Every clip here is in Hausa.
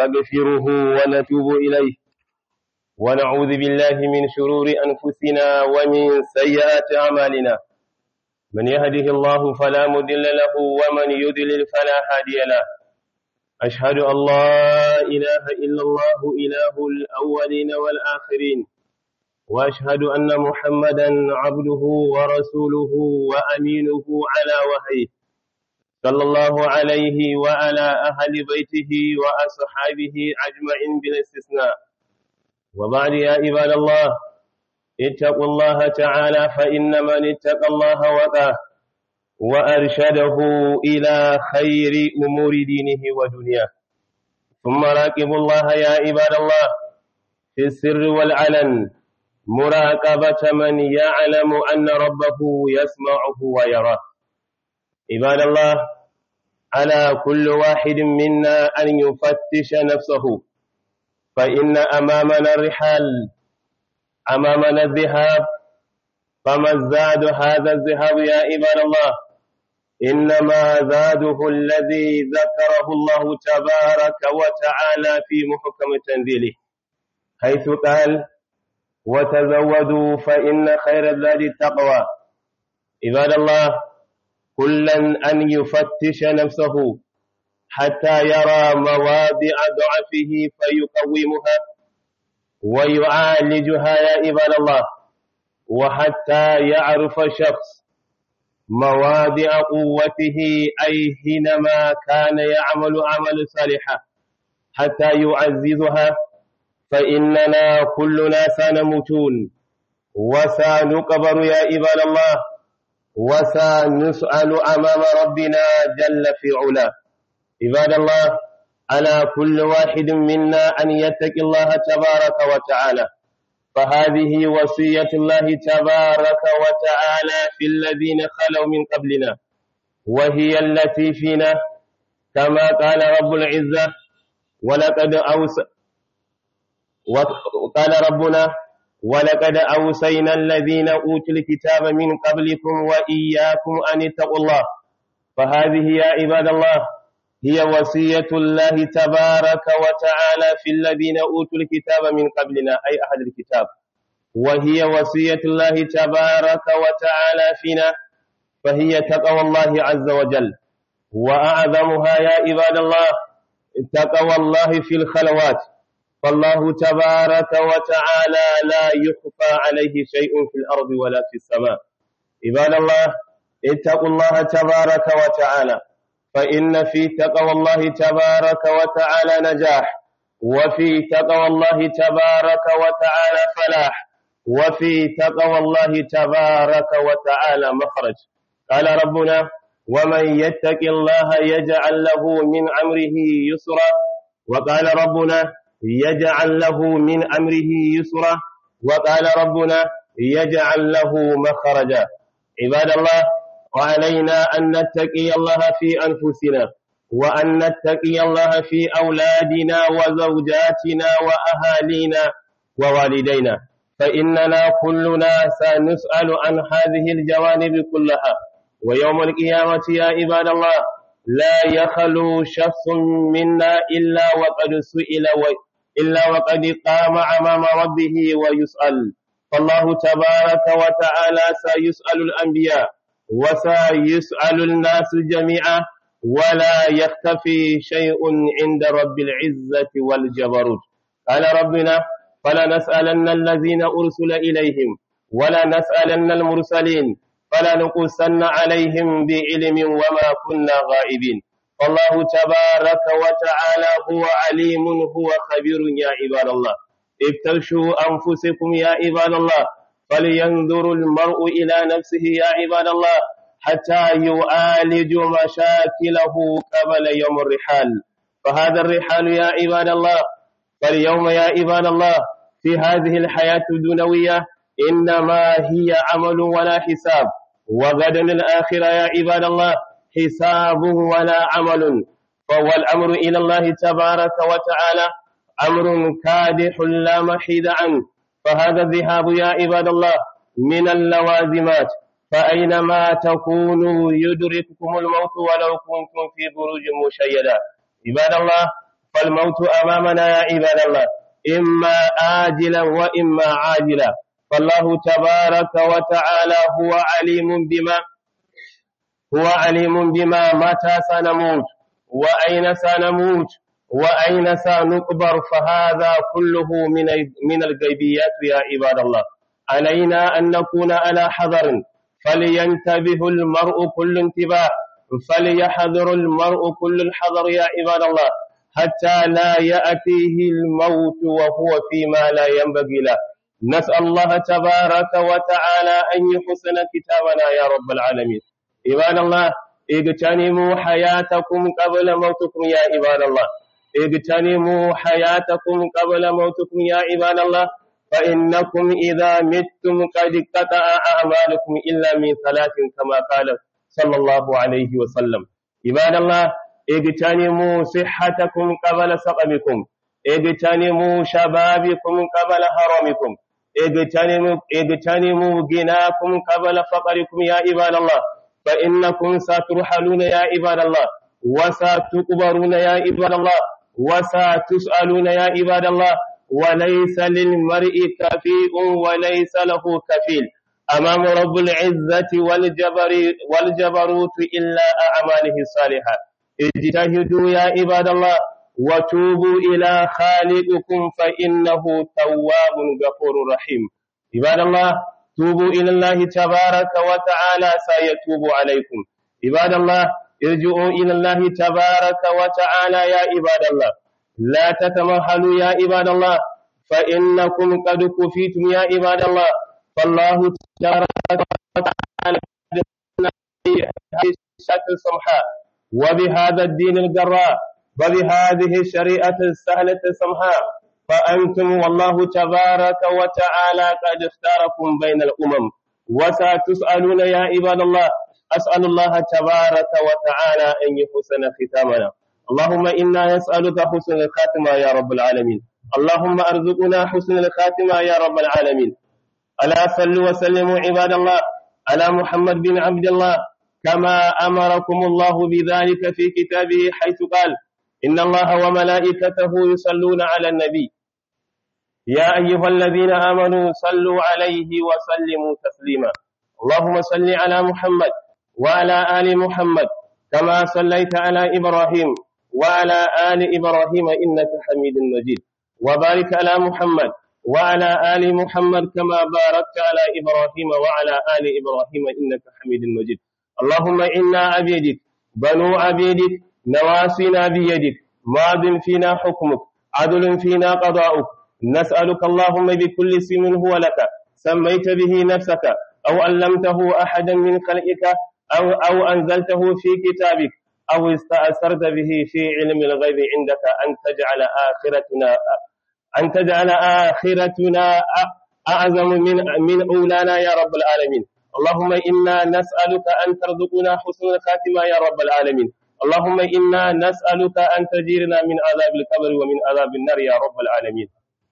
ونستغفره ونتوب إليه ونعوذ بالله من شرور أنفسنا ومن سيئات أعمالنا من يهده الله فلا مضل له ومن يضلل فلا هادي له أشهد أن لا إله إلا الله إله الأولين والآخرين وأشهد أن محمدا عبده ورسوله وأمينه على وحيه صلى الله عليه وعلى أهل بيته وأصحابه أجمعين بلا استثناء وبعد يا عباد الله اتقوا الله تعالى فإن من اتقى الله وقاه وأرشده إلى خير أمور دينه ودنياه ثم راقبوا الله يا عباد الله في السر والعلن مراقبة من يعلم أن ربه يسمعه ويراه عباد الله على كل واحد منا أن يفتش نفسه فإن أمامنا الرحال أمامنا الذهاب فما الزاد هذا الذهاب يا عباد الله إنما زاده الذي ذكره الله تبارك وتعالى في محكم تنزيله حيث قال وتزودوا فإن خير الزاد التقوى عباد الله كلا أن يفتش نفسه حتى يرى مواضع ضعفه فيقومها ويعالجها يا عباد الله وحتى يعرف شخص مواضع قوته أي حينما كان يعمل عمل صالحا حتى يعززها فإننا كلنا سنموتون وسنقبر يا عباد الله وسنسأل أمام ربنا جل في علاه عباد الله على كل واحد منا أن يتقي الله تبارك وتعالى فهذه وصية الله تبارك وتعالى في الذين خلوا من قبلنا وهي التي فينا كما قال رب العزة ولقد أوس وقال ربنا ولقد أوصينا الذين أوتوا الكتاب من قبلكم وإياكم أن اتقوا الله فهذه يا عباد الله هي وصية الله تبارك وتعالى في الذين أوتوا الكتاب من قبلنا أي أحد الكتاب وهي وصية الله تبارك وتعالى فينا فهي تقوى الله عز وجل وأعظمها يا عباد الله تقوى الله في الخلوات فالله تبارك وتعالى لا يخفى عليه شيء في الأرض ولا في السماء عباد الله اتقوا الله تبارك وتعالى فإن في تقوى الله تبارك وتعالى نجاح وفي تقوى الله تبارك وتعالى فلاح وفي تقوى الله تبارك وتعالى مخرج قال ربنا ومن يتق الله يجعل له من أمره يسرا وقال ربنا يجعل له من أمره يسرا وقال ربنا يجعل له مخرجا عباد الله وعلينا أن نتقي الله في أنفسنا وأن نتقي الله في أولادنا وزوجاتنا وأهالينا ووالدينا فإننا كلنا سنسأل عن هذه الجوانب كلها ويوم القيامة يا عباد الله لا يخلو شخص منا إلا وقد سئل و... إلا وقد قام أمام ربه ويسأل فالله تبارك وتعالى سيسأل الأنبياء وسيسأل الناس جميعا ولا يختفي شيء عند رب العزة والجبروت قال ربنا فلنسألن الذين أرسل إليهم ولا نسألن المرسلين فلنقصن عليهم بعلم وما كنا غائبين فالله تبارك وتعالى هو عليم هو خبير يا عباد الله افترشوا أنفسكم يا عباد الله فلينظر المرء إلى نفسه يا عباد الله حتى يعالج مشاكله قبل يوم الرحال فهذا الرحال يا عباد الله فاليوم يا عباد الله في هذه الحياة الدنيوية إنما هي عمل ولا حساب وغدا الآخرة يا عباد الله حساب ولا عمل فهو الأمر إلى الله تبارك وتعالى أمر كادح لا محيد عنه فهذا الذهاب يا عباد الله من اللوازمات فأينما تكونوا يدرككم الموت ولو كنتم في بروج مشيدة عباد الله فالموت أمامنا يا عباد الله إما آجلا وإما عاجلا فالله تبارك وتعالى هو عليم بما هو عليم بما متى سنموت وأين سنموت وأين سنقبر فهذا كله من من الغيبيات يا عباد الله علينا أن نكون على حذر فلينتبه المرء كل انتباه فليحذر المرء كل الحذر يا عباد الله حتى لا يأتيه الموت وهو فيما لا ينبغي له نسأل الله تبارك وتعالى أن يحسن كتابنا يا رب العالمين عباد الله اغتنموا حياتكم قبل موتكم يا عباد الله اغتنموا حياتكم قبل موتكم يا عباد الله فإنكم إذا متم قد قطع أعمالكم إلا من ثلاث كما قال صلى الله عليه وسلم عباد الله اغتنموا صحتكم قبل سقمكم اغتنموا شبابكم قبل هرمكم اغتنموا اغتنموا غناكم قبل فقركم يا عباد الله فإنكم سترحلون يا عباد الله وستقبرون يا عباد الله وستسألون يا عباد الله وليس للمرء كفيء وليس له كفيل أمام رب العزة والجبر والجبروت إلا أعماله الصالحة اجتهدوا يا عباد الله وتوبوا إلى خالقكم فإنه تواب غفور رحيم عباد الله توبوا إلى الله تبارك وتعالى سيتوب عليكم عباد الله ارجعوا إلى الله تبارك وتعالى يا عباد الله لا تتمهلوا يا عباد الله فإنكم قد كفيتم يا عباد الله فالله تبارك وتعالى الشكل السمحاء وبهذا الدين الجراء وبهذه الشريعة السهلة السمحاء فأنتم والله تبارك وتعالى قد اختاركم بين الأمم وستسألون يا عباد الله أسأل الله تبارك وتعالى أن يحسن ختامنا اللهم إنا نسألك حسن الخاتمة يا رب العالمين اللهم أرزقنا حسن الخاتمة يا رب العالمين ألا صلوا وسلموا عباد الله على محمد بن عبد الله كما أمركم الله بذلك في كتابه حيث قال إن الله وملائكته يصلون على النبي يا أيها الذين آمنوا صلوا عليه وسلموا تسليما اللهم صل على محمد وعلى آل محمد كما صليت على إبراهيم وعلى آل إبراهيم إنك حميد مجيد وبارك على محمد وعلى آل محمد كما باركت على إبراهيم وعلى آل إبراهيم إنك حميد مجيد اللهم إنا عبيدك بنو عبيدك نواسينا بيدك ماض فينا حكمك عدل فينا قضاؤك نسألك اللهم بكل اسم هو لك سميت به نفسك أو علمته أحدا من خلقك أو, أو أنزلته في كتابك أو استأثرت به في علم الغيب عندك أن تجعل آخرتنا أن تجعل آخرتنا أعظم من من أولانا يا رب العالمين اللهم إنا نسألك أن ترزقنا حسن الخاتمة يا رب العالمين اللهم إنا نسألك أن تجيرنا من عذاب القبر ومن عذاب النار يا رب العالمين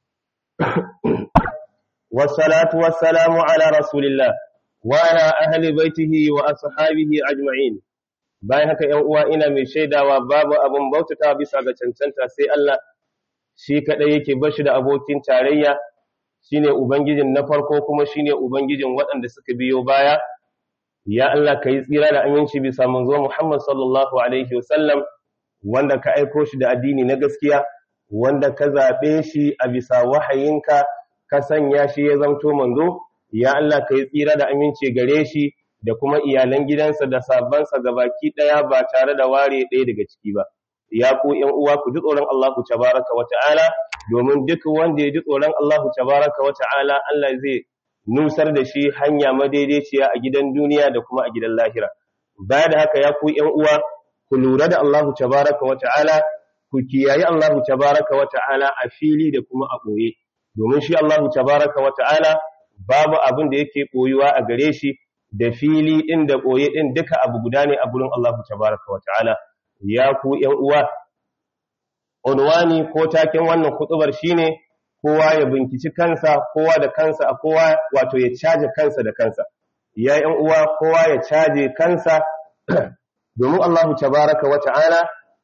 والصلاة والسلام على رسول الله وعلى أهل بيته وأصحابه أجمعين bayan haka ‘yan uwa ina mai shaidawa babu abin bautata bisa ga cancanta sai Allah shi kaɗai yake bashi da abokin tarayya shine ubangijin na farko kuma shine ubangijin waɗanda suka biyo baya ya Allah ka yi tsira da aminci bisa manzo Muhammad sallallahu alaihi wasallam wanda ka aiko shi da addini na gaskiya wanda ka zaɓe shi a bisa wahayinka ka sanya shi ya zamto manzo ya Allah ka yi tsira da aminci gare shi da kuma iyalan gidansa da sabansa gabaki ɗaya ba tare da ware ɗaya daga ciki ba ya ku ƴan uwa ku ji tsoron Allah tabaraka wa ta'ala domin duk wanda ya ji tsoron Allah tabaraka wa ta'ala Allah zai nusar da shi hanya madaidaiciya a gidan duniya da kuma a gidan lahira baya da haka ya ku ƴan uwa ku lura da Allah tabaraka wa ta'ala ku kiyaye Allah tabaraka wa ta'ala a fili da kuma a ɓoye domin shi Allah tabaraka wa ta'ala babu abin da yake ɓoyuwa a gare shi da fili ɗin da ɓoye ɗin duka abu guda ne a gurin Allah tabaraka wa ta'ala ya ku ‘yan uwa unwani ko taken wannan kutubar shine kowa ya binkici kansa kowa da kansa a kowa wato ya caje kansa da kansa ya ‘yan uwa kowa ya caje kansa domin Allah tabaraka wa ta'ala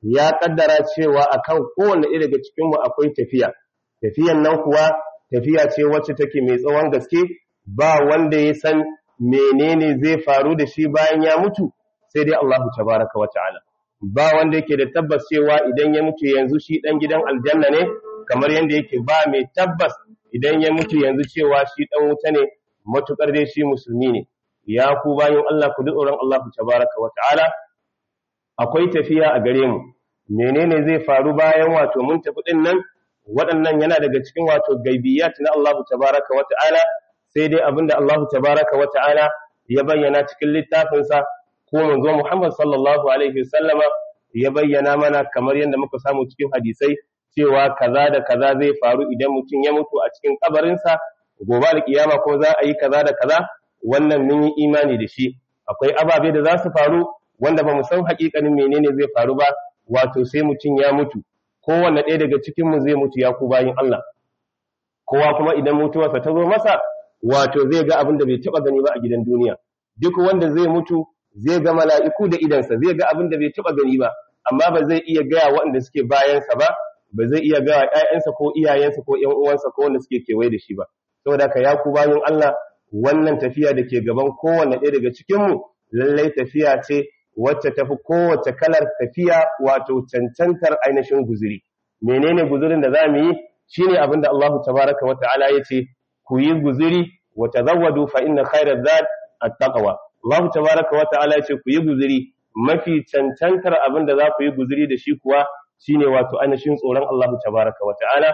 ya kaddara cewa akan kowanne ɗaya daga cikin mu akwai tafiya tafiyan nan kuwa tafiya ce wacce take mai tsawon gaske ba wanda ya san menene zai faru da shi bayan ya mutu sai dai Allahu tabaraka wa ta'ala ba wanda yake da tabbas cewa idan ya mutu yanzu shi dan gidan aljanna ne kamar yanda yake ba mai tabbas idan ya mutu yanzu cewa shi dan wuta ne matukar dai shi musulmi ne ya ku bayan Allah ku tsoron Allahu tabaraka wa ta'ala akwai tafiya a gare mu menene zai faru bayan wato mun tafi din nan waɗannan yana daga cikin wato gaibiyat na Allahu tabaraka wa ta'ala sai dai abinda Allahu tabaraka wa ta'ala ya bayyana cikin littafinsa ko manzo Muhammad sallallahu alaihi wasallama ya bayyana mana kamar yadda muka samu cikin hadisai cewa kaza da kaza zai faru idan mutum ya mutu a cikin kabarinsa gobe alkiyama ko za a yi kaza da kaza wannan mun yi imani da shi akwai ababe da za su faru wanda ba mu san hakikanin menene zai faru ba wato sai mutum ya mutu kowanne ɗaya daga cikin mu zai mutu ya ku bayin Allah kowa kuma idan mutuwarsa ta zo masa wato zai ga abin da bai taba gani ba a gidan duniya duk wanda zai mutu zai ga mala'iku da idansa zai ga abin da bai taba gani ba amma ba zai iya gaya waɗanda suke bayansa ba ba zai iya gaya ƴaƴansa ko iyayensa ko ƴan uwansa ko wanda suke kewaye da shi ba saboda ka ya ku bayin Allah wannan tafiya da ke gaban kowanne ɗaya daga cikin mu lallai tafiya ce wacce tafi kowace kalar tafiya wato cancantar ainihin guzuri menene guzurin da zamu yi shine abin da Allah tabaraka wa ta'ala yace ku yi guzuri wa tazawwadu fa inna khayra zad at-taqwa Allah tabaraka wa ta'ala yace ku yi guzuri mafi cancantar abin da za ku yi guzuri da shi kuwa shine wato ainihin tsoron Allah tabaraka wa ta'ala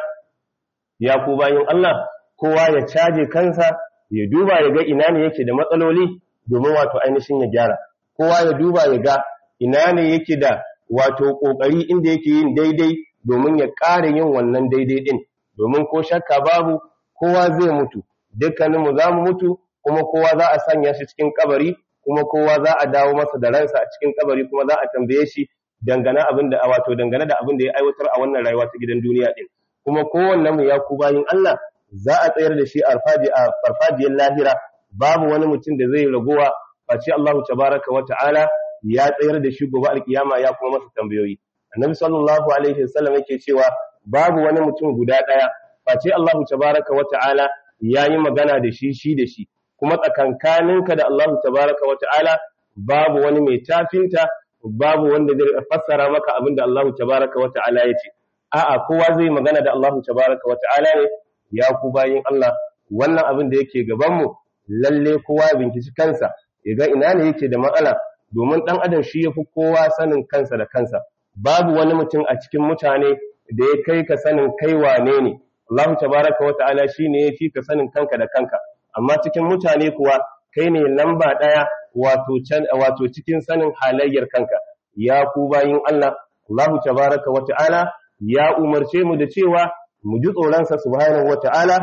ya ku bayin Allah kowa ya caje kansa ya duba ya ga ina ne yake da matsaloli domin wato ainihin ya gyara kowa ya duba ya ga ina ne yake da wato kokari inda yake yin daidai domin ya ƙara yin wannan daidai din domin ko shakka babu kowa zai mutu dukkaninmu za mu mutu kuma kowa za a sanya shi cikin kabari kuma kowa za a dawo masa da ransa a cikin kabari kuma za a tambaye shi dangane abin da wato dangane da abin da ya aiwatar a wannan rayuwa ta gidan duniya din kuma kowanne mu ya ku bayin Allah za a tsayar da shi a farfajiyar lahira babu wani mutum da zai ragowa face Allah tabaraka wa ta'ala ya tsayar da shi gobe alkiyama ya kuma masa tambayoyi annabi sallallahu alaihi wasallam yake cewa babu wani mutum guda daya face Allah tabaraka wa ta'ala yayi magana da shi shi da shi kuma tsakankaninka da Allah tabaraka wa ta'ala babu wani mai tafinta babu wanda zai fassara maka abin da Allah tabaraka wa ta'ala ya ce a'a kowa zai magana da Allah tabaraka wa ta'ala ne ya ku bayin Allah wannan abin da yake gaban mu lalle kowa ya binciki kansa ya ga ina ne yake da matsala domin dan adam shi yafi kowa sanin kansa da kansa babu wani mutum a cikin mutane da ya kai ka sanin kai wane ne Allah tabaraka wa ta'ala shine ya fi ka sanin kanka da kanka amma cikin mutane kuwa kai ne lamba daya wato can wato cikin sanin halayyar kanka ya ku bayin Allah Allah tabaraka wa ta'ala ya umarce mu da cewa mu ji tsoron sa subhanahu wa ta'ala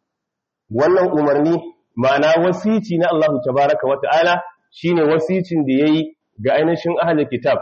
wannan umarni ma'ana wasici na Allah tabaraka wa ta'ala shine wasicin da yayi ga ainihin ahlul kitab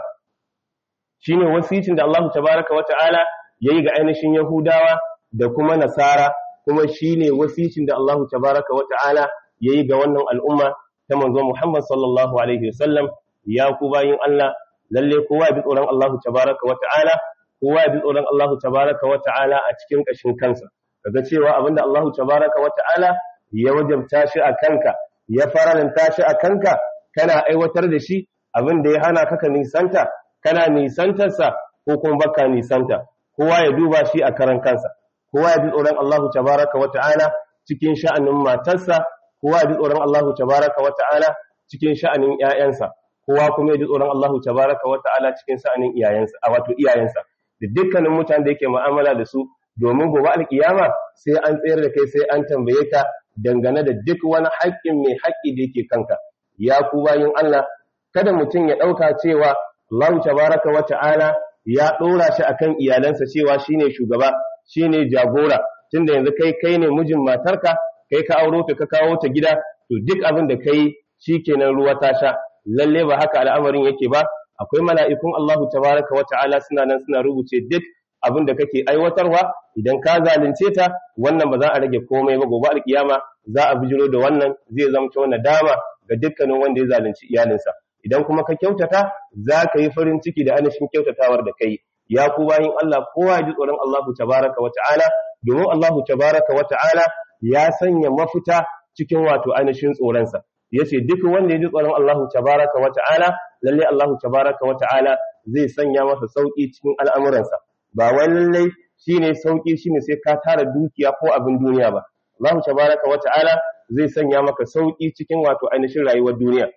shine wasicin da Allah tabaraka wa ta'ala yayi ga ainihin yahudawa da kuma nasara kuma shine wasicin da Allah tabaraka wa ta'ala yayi ga wannan al'umma ta manzo Muhammad sallallahu alaihi wasallam ya ku bayin Allah lalle kowa ya bi tsoron Allah tabaraka wa ta'ala kowa ya bi tsoron Allah tabaraka wa ta'ala a cikin kashin kansa kaga cewa abinda Allah tabaraka wa ta'ala ya wajabta shi a kanka ya faranta shi a kanka kana aiwatar da shi abinda ya hana ka nisanta kana nisantarsa ko kuma baka nisanta kowa ya duba shi a karan kansa kowa ya bi tsoron Allah tabaraka wa ta'ala cikin sha'anin matarsa kowa ya bi tsoron Allah tabaraka wa ta'ala cikin sha'anin ƴaƴansa kowa kuma ya ji tsoron Allah tabaraka wa ta'ala cikin sha'anin iyayensa a wato iyayensa da dukkanin mutanen da yake mu'amala da su domin gobe alkiyama sai an tsayar da kai sai an tambaye ka dangane da duk wani haƙƙin mai haƙƙi da yake kanka ya ku bayin Allah kada mutum ya ɗauka cewa Allah tabaraka wa ta'ala ya ɗora shi akan iyalansa cewa shine shugaba shine jagora tunda yanzu kai kai ne mijin matarka kai ka auro ta ka kawo ta gida to duk abin da kai shikenan ruwa ta sha lalle ba haka al'amarin yake ba akwai mala'ikun Allahu tabaraka wa ta'ala suna nan suna rubuce duk abin da kake aiwatarwa idan ka zalunce ta wannan ba za a rage komai ba gobe alkiyama za a bijiro da wannan zai zamto nadama ga dukkanin wanda ya zalunci iyalinsa idan kuma ka kyautata za ka yi farin ciki da ainihin kyautatawar da kai ya ku bayin Allah kowa ya ji tsoron Allah tabaraka wa ta'ala domin Allah tabaraka wa ta'ala ya sanya mafita cikin wato ainihin tsoronsa yace duk wanda ya ji tsoron Allah tabaraka wa ta'ala lalle Allah tabaraka wa ta'ala zai sanya masa sauki cikin al'amuransa ba wai lalle shine sauki shine sai ka tara dukiya ko abin duniya ba Allah tabaraka wa ta'ala zai sanya maka sauki cikin wato ainihin rayuwar duniya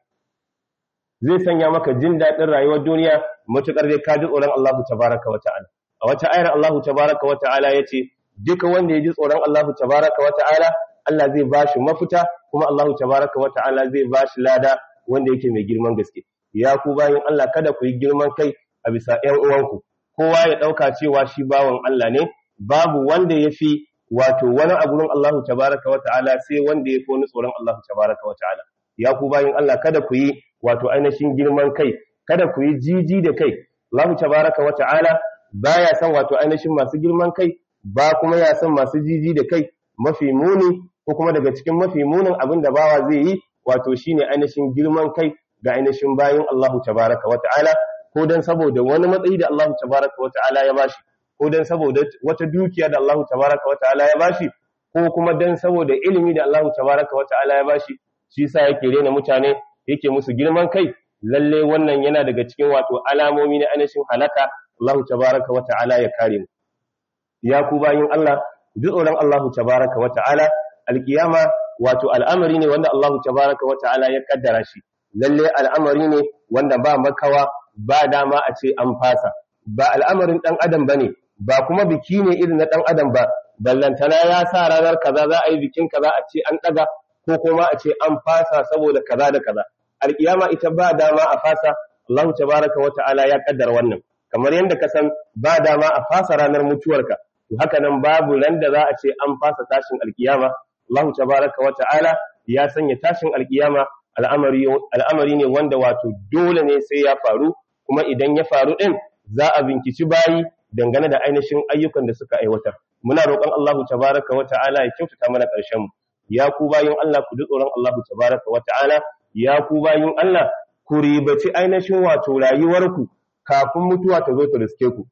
zai sanya maka jin daɗin rayuwar duniya matuƙar dai ka ji tsoron Allah tabaraka wa ta'ala a wata ayar Allah tabaraka wa ta'ala yace duka wanda ya ji tsoron Allah tabaraka wa ta'ala Allah zai bashi mafita kuma Allah tabaraka wa ta'ala zai bashi lada wanda yake mai girman gaske ya ku bayin Allah kada ku yi girman kai a bisa ƴan uwanku kowa ya ɗauka cewa shi bawan Allah ne babu wanda ya fi wato wani a gurin Allah tabaraka wa ta'ala sai wanda ya fi wani tsoron Allah tabaraka wa ta'ala ya ku bayin Allah kada ku yi wato ainihin girman kai kada ku yi jiji da kai Allah tabaraka wa ta'ala baya son wato ainihin masu girman kai ba kuma ya son masu jiji da kai mafi muni ko kuma daga cikin mafi munin abin da bawa zai yi wato shine ainihin girman kai ga ainihin bayin Allah tabaraka wa ta'ala ko dan saboda wani matsayi da Allah tabaraka wa ta'ala ya bashi ko dan saboda wata dukiya da Allah tabaraka wa ta'ala ya bashi ko kuma dan saboda ilimi da Allah tabaraka wa ta'ala ya bashi shi yasa yake rena mutane yake musu girman kai lalle wannan yana daga cikin wato alamomi na ainihin halaka Allah tabaraka wa ta'ala ya kare mu ya ku bayin Allah duk tsoron Allah tabaraka wa ta'ala alkiyama wato al'amari ne wanda Allah tabaraka wa ta'ala ya kaddara shi lalle al'amari ne wanda ba makawa ba dama a ce an fasa ba al'amarin dan adam bane ba kuma biki ne irin na dan adam ba ballantana ya sa ranar kaza za a yi bikin kaza a ce an daga ko kuma a ce an fasa saboda kaza da kaza alkiyama ita ba dama a fasa Allah tabaraka wa ta'ala ya kaddara wannan kamar yadda ka san ba dama a fasa ranar mutuwarka to haka nan babu ran da za a ce an fasa tashin alkiyama Allah tabaraka wa ta'ala ya sanya tashin alkiyama al'amari al'amari ne wanda wato dole ne sai ya faru kuma idan ya faru din za a binkici bayi dangane da ainihin ayyukan da suka aiwatar muna roƙon Allah tabaraka wa ta'ala ya kyautata mana ƙarshen mu ya ku bayin Allah ku ji tsoron Allah tabaraka wa ta'ala ya ku bayin Allah ku ribaci ainihin wato rayuwarku kafin mutuwa ta zo ta riske ku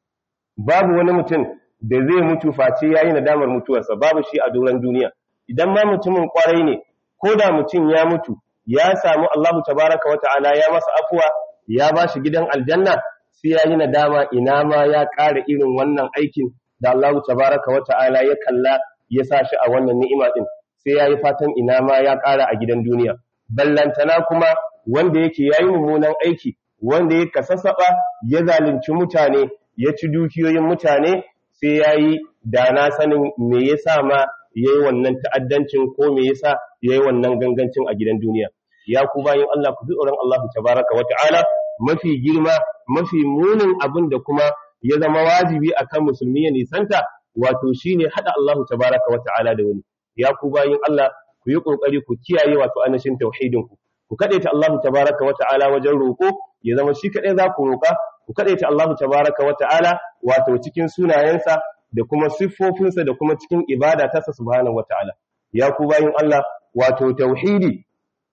babu wani mutum da zai mutu face yayi nadamar mutuwarsa babu shi a doron duniya idan ma mutumin kwarai ne ko da mutum ya mutu ya samu Allahu tabaraka wa ta'ala ya masa afuwa ya ba shi gidan aljanna sai ya yi nadama ina ma ya ƙara irin wannan aikin da Allahu tabaraka wa ta'ala ya kalla ya sa shi a wannan ni'ima din sai ya yi fatan ina ma ya ƙara a gidan duniya ballantana kuma wanda yake yayi mummunan aiki wanda ya kasasaba ya zalunci mutane ya ci dukiyoyin mutane sai ya yi da na sanin me yasa ma ya yi wannan ta'addancin ko me yasa ya yi wannan gangancin a gidan duniya ya ku bayan Allah ku ji tsoron Allah tabaraka wa ta'ala mafi girma mafi munin abin da kuma ya zama wajibi akan musulmi ya nisanta wato shine hada Allah tabaraka wa ta'ala da wani ya ku bayan Allah ku yi kokari ku kiyaye wato anashin tauhidin ku ku kadaita Allah tabaraka wa ta'ala wajen roko ya zama shi kadai za ku roka ku kadaita Allah tabaraka wa ta'ala wato cikin sunayensa da kuma siffofinsa da kuma cikin ibada ta subhanahu wa ta'ala ya ku bayan Allah wato tauhidi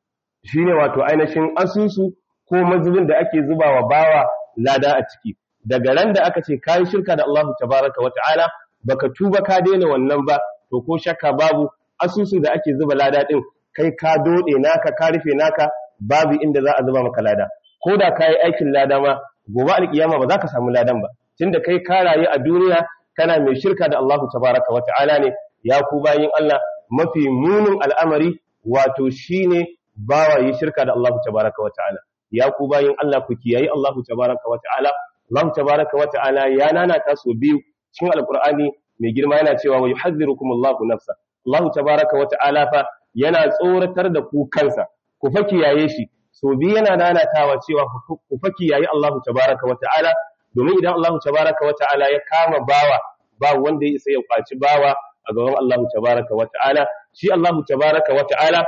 shine wato ainihin asusu ko mazubin da ake zubawa bawa lada a ciki daga ran da aka ce kai shirka da Allah tabaraka wa ta'ala baka tuba ka daina wannan ba to ko shakka babu asusun da ake zuba lada din kai ka dode naka ka rufe naka babu inda za a zuba maka lada ko da kai aikin lada ma gobe alkiyama ba za ka samu ladan ba tunda kai ka rayu a duniya kana mai shirka da Allah tabaraka wa ta'ala ne ya ku bayin Allah mafi munin al'amari wato shine bawa yi shirka da Allah tabaraka wa ta'ala ya ku bayin Allah ku kiyayi Allah tabaraka wa ta'ala Allah tabaraka wa ta'ala ya nanata so biyu cikin alqur'ani mai girma yana cewa wa yuhadhdhirukumullahu nafsa Allah tabaraka wa ta'ala fa yana tsoratar da ku kansa ku fa kiyaye shi so biyu yana nanatawa cewa ku fa kiyaye Allah tabaraka wa ta'ala domin idan Allah tabaraka wa ta'ala ya kama bawa ba wanda ya isa ya kwaci bawa a gaban Allah tabaraka wa ta'ala shi Allah tabaraka wa ta'ala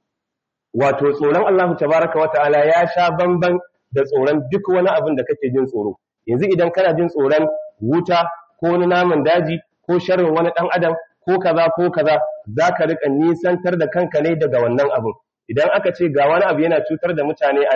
wato tsoron Allah tabaraka wa ta'ala ya sha bamban da tsoron duk wani abin da kake jin tsoro yanzu idan kana jin tsoron wuta ko wani naman daji ko sharrin wani dan adam ko kaza ko kaza zaka rika nisantar da kanka ne daga wannan abin idan aka ce ga wani abu yana cutar da mutane anan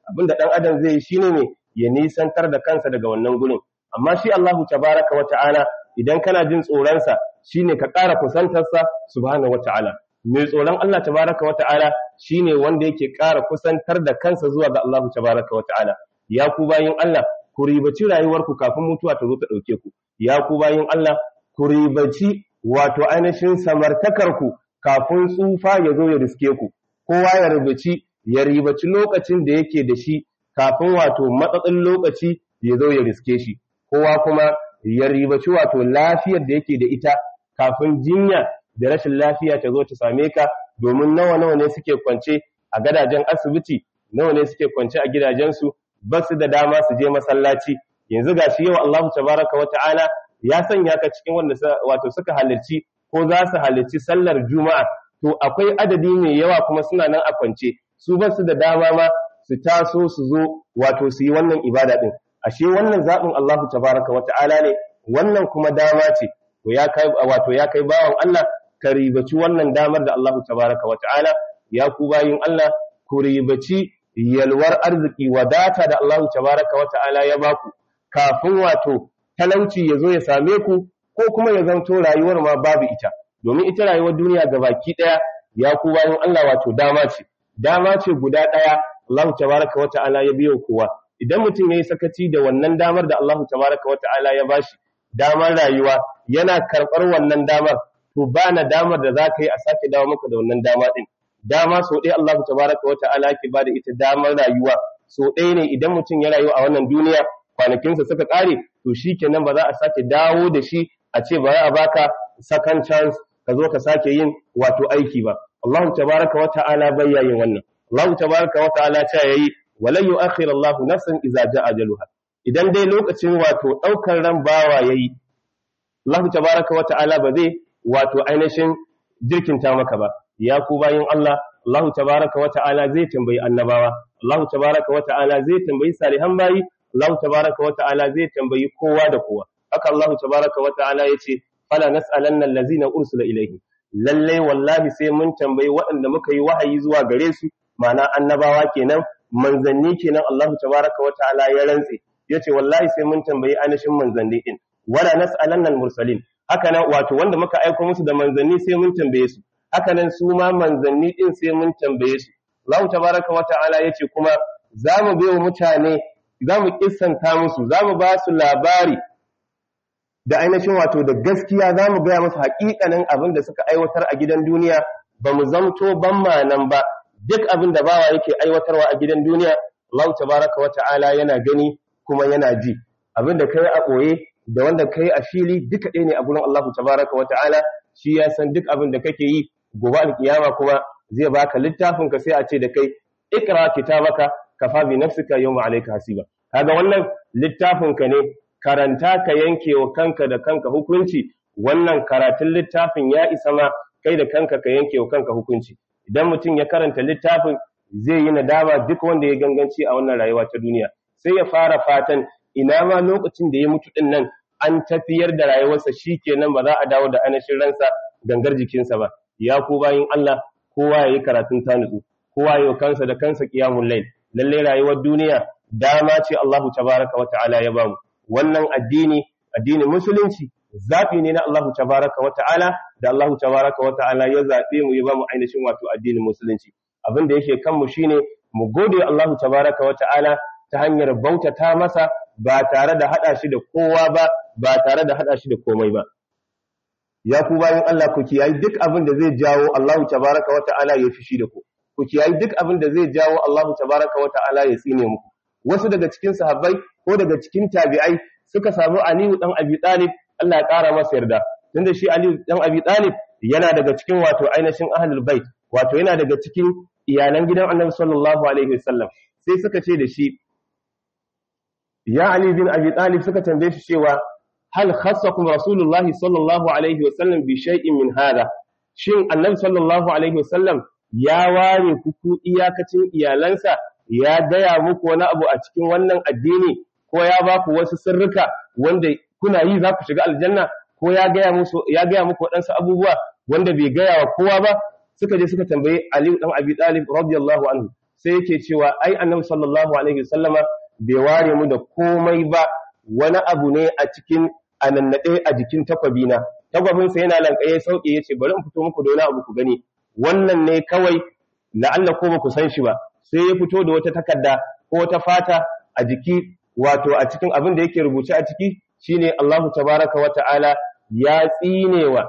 abinda dan adam zai yi shine ne ya nisantar da kansa daga wannan gurin amma shi Allahu tabaraka wa ta'ala idan kana jin tsoron sa shine ka ƙara kusantar sa subhanahu wa ta'ala mai tsoron Allah tabaraka wa ta'ala shine wanda yake ƙara kusantar da kansa zuwa ga Allahu tabaraka wa ta'ala ya ku bayin Allah ku ribaci rayuwarku kafin mutuwa ta zo ta dauke ku ya ku bayin Allah ku ribaci wato ainihin samartakarku kafin tsufa ya zo ya riske ku kowa ya ribaci ya ribaci lokacin da yake da shi kafin wato matsatsin lokaci ya zo ya riske shi kowa kuma ya ribaci wato lafiyar da yake da ita kafin jinya da rashin lafiya ta zo ta same ka domin nawa nawa ne suke kwance a gadajen asibiti nawa ne suke kwance a gidajensu ba su da dama su je masallaci yanzu gashi yau Allahu tabaraka wa ta'ala ya sanya ka cikin wanda wato suka halarci ko za su halarci sallar juma'a to akwai adadi mai yawa kuma suna nan a kwance su ba su da dama ma su taso su zo wato su yi wannan ibada din ashe wannan zaɓin Allahu tabaraka wa ta'ala ne wannan kuma dama ce to ya kai wato ya kai bawan Allah ka ribaci wannan damar da Allahu tabaraka wa ta'ala ya ku bayin Allah ku ribaci yalwar arziki wadata da Allahu tabaraka wa ta'ala ya baku kafin wato talauci ya zo ya same ku ko kuma ya zanto rayuwar ma babu ita domin ita rayuwar duniya gabaki daya ya ku bayin Allah wato dama ce dama ce guda daya Allahu tabaraka wa ta'ala ya biyo kowa idan mutum yayi sakaci da wannan damar da Allahu tabaraka wa ta'ala ya bashi damar rayuwa yana karɓar wannan damar to ba na damar da za ka yi a sake dawo maka da wannan dama ɗin dama so ɗaya Allah tabaraka wa ta'ala yake bada ita damar rayuwa so ɗaya ne idan mutum ya rayu a wannan duniya kwanakinsa suka ƙare to shi kenan ba za a sake dawo da shi a ce ba a baka second chance ka zo ka sake yin wato aiki ba Allah tabaraka wa ta'ala bai yin wannan Allah tabaraka wa ta'ala ta yayi walan yu'akhir Allah nafsan idza ja'a ajaluha idan dai lokacin wato ɗaukar ran bawa yayi Allah tabaraka wa ta'ala ba zai wato ainihin jirkinta maka ba ya ku bayin Allah Allah tabaraka wa ta'ala zai tambayi annabawa Allah tabaraka wa ta'ala zai tambayi salihan bayi Allah tabaraka wa ta'ala zai tambayi kowa da kowa haka Allah tabaraka wa ta'ala yace fala nas'alanna allazina ursila ilayhi lalle wallahi sai mun tambayi waɗanda muka yi wahayi zuwa gare su ma'ana annabawa kenan manzanni kenan Allah tabaraka wa ta'ala ya rantse yace wallahi sai mun tambayi ainihin manzanni din wala nas'alanna al-mursalin haka nan wato wanda muka aika musu da manzanni sai mun tambaye su haka nan su ma manzanni din sai mun tambaye su Allah tabaraka wa ta'ala yace kuma zamu bai wa mutane zamu kissanta musu zamu ba su labari da ainihin wato da gaskiya zamu gaya musu haƙiƙanin abin da suka aiwatar a gidan duniya ba mu zamto ban nan ba duk abin da bawa yake aiwatarwa a gidan duniya Allah tabaraka wa ta'ala yana gani kuma yana ji abin da kai a ɓoye da wanda kai a fili duka ɗaya ne a gurin Allah tabaraka wata'ala shi ya san duk abin da kake yi gobe alkiyama kuma zai baka littafin ka sai a ce da kai ikra kitabaka kafa bi nafsika yawma alayka hasiba kaga wannan littafin ka ne karanta ka yanke wa kanka da kanka hukunci wannan karatun littafin ya isa ma kai da kanka ka yanke wa kanka hukunci idan mutum ya karanta littafin zai yi nadama duk wanda ya ganganci a wannan rayuwa ta duniya sai ya fara fatan ina ma lokacin da ya mutu din nan an tafiyar da rayuwarsa shikenan ba za a dawo da anashin ransa gangar jikinsa ba ya ku bayin Allah kowa yayi karatun tanutsu kowa yayi kansa da kansa qiyamul layl lalle rayuwar duniya dama ce Allahu tabaraka wa ta'ala ya bamu wannan addini addinin musulunci zafi ne na Allahu tabaraka wa ta'ala da Allahu tabaraka wa ta'ala ya zabe mu ya bamu ainihin wato addinin musulunci abin da yake kanmu shine mu gode Allahu tabaraka wa ta'ala ta hanyar bautata masa ba tare da hada shi da kowa ba ba tare da hada shi da komai ba ya ku bayan Allah ku kiyayi duk abin da zai jawo Allahu tabaraka wa ta'ala ya fishi da ku ku kiyayi duk abin da zai jawo Allahu tabaraka wa ta'ala ya tsine muku wasu daga cikin sahabbai ko daga cikin tabi'ai suka samu Aliyu dan Abi Talib Allah ya kara masa yarda tunda shi Aliyu dan Abi Talib yana daga cikin wato ainihin ahlul bait wato yana daga cikin iyalan gidan Annabi sallallahu alaihi wasallam sai suka ce da shi ya Ali bin Abi Talib suka tambaye shi cewa hal khassakum rasulullahi sallallahu alaihi wasallam bi shay'in min hada shin Annabi sallallahu alaihi wasallam ya ware ku ku iyakacin iyalansa ya gaya muku wani abu a cikin wannan addini ko ya ba ku wasu sirrika wanda kuna yi za ku shiga aljanna ko ya gaya musu ya gaya muku waɗansu abubuwa wanda bai gaya wa kowa ba suka je suka tambaye Ali dan Abi Talib radiyallahu anhu sai yake cewa ai annabi sallallahu alaihi wasallama bai ware mu da komai ba wani abu ne a cikin anannade a jikin takwabina takwabinsa yana lankaye sauke yace bari in fito muku da wani abu ku gani wannan ne kawai la'alla ko ba ku san shi ba sai ya fito da wata takarda ko wata fata a jiki wato a cikin abin da yake rubuce a ciki shine Allahu tabaraka wa ta'ala ya tsinewa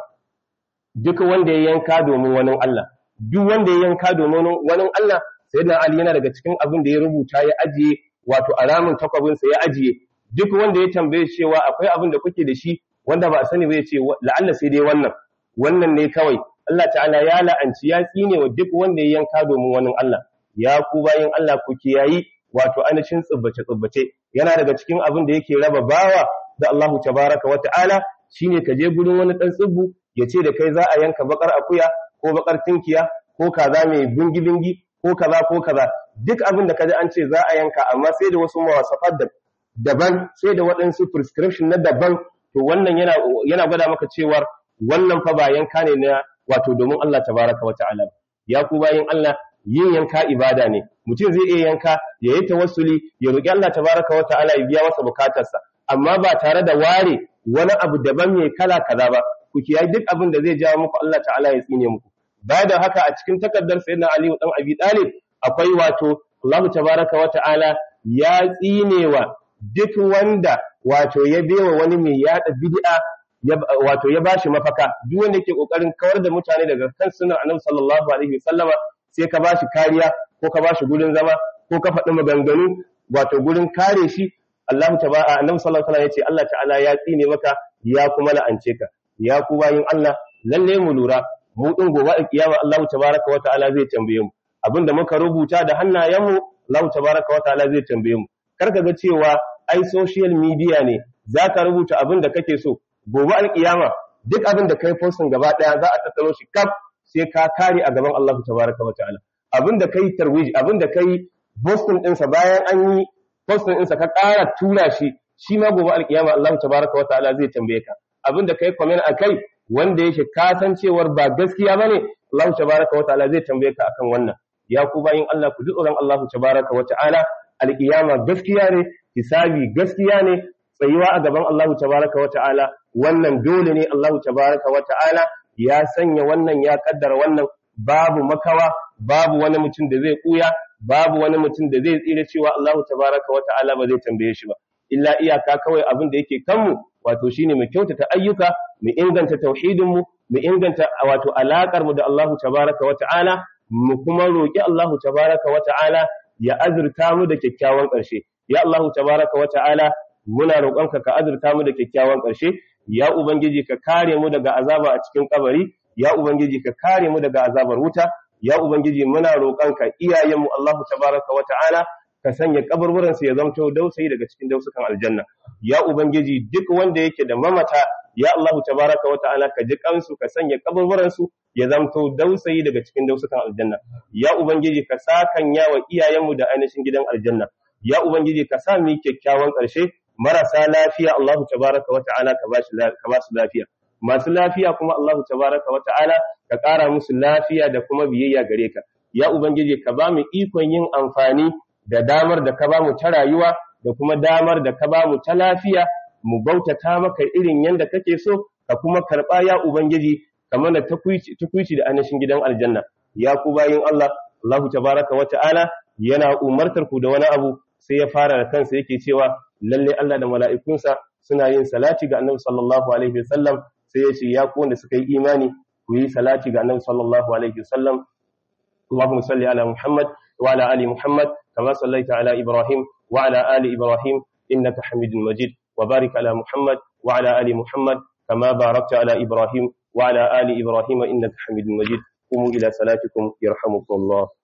duk wanda ya yanka domin wani Allah duk wanda ya yanka domin wani Allah sayyidina Ali yana daga cikin abin da ya rubuta ya ajiye wato alamun takwabinsa ya ajiye duk wanda ya tambaye cewa akwai abin da kuke da shi wanda ba a sani ba ya ce la'alla sai dai wannan wannan ne kawai Allah ta'ala ya la'anci ya tsine wa duk wanda ya yanka domin wani Allah ya ku bayin Allah ku kiyayi wato anashin tsubbace tsubbace yana daga cikin abin da yake raba bawa da Allah tabaraka wa ta'ala shine ka je gurin wani dan tsubbu ya ce da kai za a yanka bakar akuya ko bakar tinkiya ko kaza mai bingi bingi ko kaza ko kaza duk abin da kaji an ce za a yanka amma sai da wasu mawasafat da daban sai da waɗansu prescription na daban to wannan yana yana gwada maka cewar wannan fa ba yanka ne na wato domin Allah tabaraka wa ta'ala ya ku bayin Allah yin yanka ibada ne mutum zai iya yanka ya yi tawassuli ya roki Allah tabaraka wa ta'ala ya biya masa bukatarsa amma ba tare da ware wani abu daban mai kala kaza ba ku kiyaye duk abin da zai jawo muku Allah ta'ala ya tsine muku baya da haka a cikin takardar sayyidina Ali dan Abi Talib akwai wato Allah tabaraka wa ta'ala ya tsinewa duk wanda wato ya bewa wani mai yada bid'a wato ya bashi mafaka duk wanda yake kokarin kawar da mutane daga kan sunan Annabi sallallahu alaihi wasallama sai ka bashi kariya ko ka bashi gurin zama ko ka faɗi maganganu wato gurin kare shi Allah tabaraka Annabi sallallahu alaihi wasallam yace Allah ta'ala ya tsine maka ya kuma la'ance ka ya ku bayin Allah lalle mu lura mu din gobe a kiyama Allah tabaraka wa ta'ala zai tambaye mu abinda muka rubuta da hannayenmu Allah tabaraka wa ta'ala zai tambaye mu kar ka ga cewa ai social media ne zaka rubuta abin da kake so gobe alkiyama duk abin da kai posting gaba daya za a tattaro shi kaf sai ka kare a gaban Allah tabaraka wa ta'ala abin da kai tarwij abin da kai posting din sa bayan an yi posting din sa ka ƙara tura shi shi ma gobe alkiyama Allah tabaraka wa ta'ala zai tambaye ka abin da kai comment akai wanda yake kasancewar ba gaskiya bane Allah tabaraka wa ta'ala zai tambaye ka akan wannan ya ku bayin Allah ku ji tsoron Allah tabaraka wa ta'ala alkiyama gaskiya ne hisabi gaskiya ne tsayuwa a gaban Allah tabaraka wa ta'ala wannan dole ne Allah tabaraka wa ta'ala ya sanya wannan ya kaddara wannan babu makawa babu wani mutum da zai kuya babu wani mutum da zai tsira cewa Allah tabaraka wa ta'ala ba zai tambaye shi ba illa iyaka kawai abin da yake kanmu wato shine mu kyautata ayyuka mu inganta tauhidin mu mu inganta wato alakar mu da Allah tabaraka wa ta'ala mu kuma roki Allah tabaraka wa ta'ala ya azurta mu da kyakkyawan ƙarshe ya Allah tabaraka wa ta'ala muna roƙonka ka azurta mu da kyakkyawan ƙarshe ya ubangiji ka kare mu daga azaba a cikin kabari ya ubangiji ka kare mu daga azabar wuta ya ubangiji muna roƙonka iyayenmu Allahu tabaraka wa ta'ala ka sanya kaburburan su ya zamto dausayi daga cikin dausukan aljanna ya ubangiji duk wanda yake da mamata ya Allahu tabaraka wa ta'ala ka ji kansu ka sanya kaburburan su ya zamto dausayi daga cikin dausukan aljanna ya ubangiji ka sakanya wa iyayenmu da ainihin gidan aljanna ya ubangiji ka sa mu kyakkyawan ƙarshe marasa lafiya Allahu tabaraka wa ta'ala ka ba ka ba su lafiya masu lafiya kuma Allahu tabaraka wa ta'ala ka ƙara musu lafiya da kuma biyayya gare ka ya ubangiji ka ba mu ikon yin amfani da damar da ka ba mu ta rayuwa da kuma damar da ka ba mu ta lafiya mu bautata maka irin yanda kake so ka kuma karɓa ya ubangiji kamar da tukuici da anashin gidan aljanna ya ku bayin Allah Allahu tabaraka wa ta'ala yana umartar ku da wani abu sai ya fara da kansa yake cewa lalle Allah da mala'ikunsa suna yin salati ga Annabi sallallahu alaihi wasallam sai ya ce ya ku wanda suka yi imani ku yi salati ga Annabi sallallahu alaihi wasallam Allahumma salli ala Muhammad wa ala ali Muhammad kama sallaita ala Ibrahim wa ala ali Ibrahim innaka Hamidul Majid wa barik ala Muhammad wa ala ali Muhammad kama barakta ala Ibrahim wa ala ali Ibrahim innaka Hamidul Majid قوموا إلى صلاتكم يرحمكم الله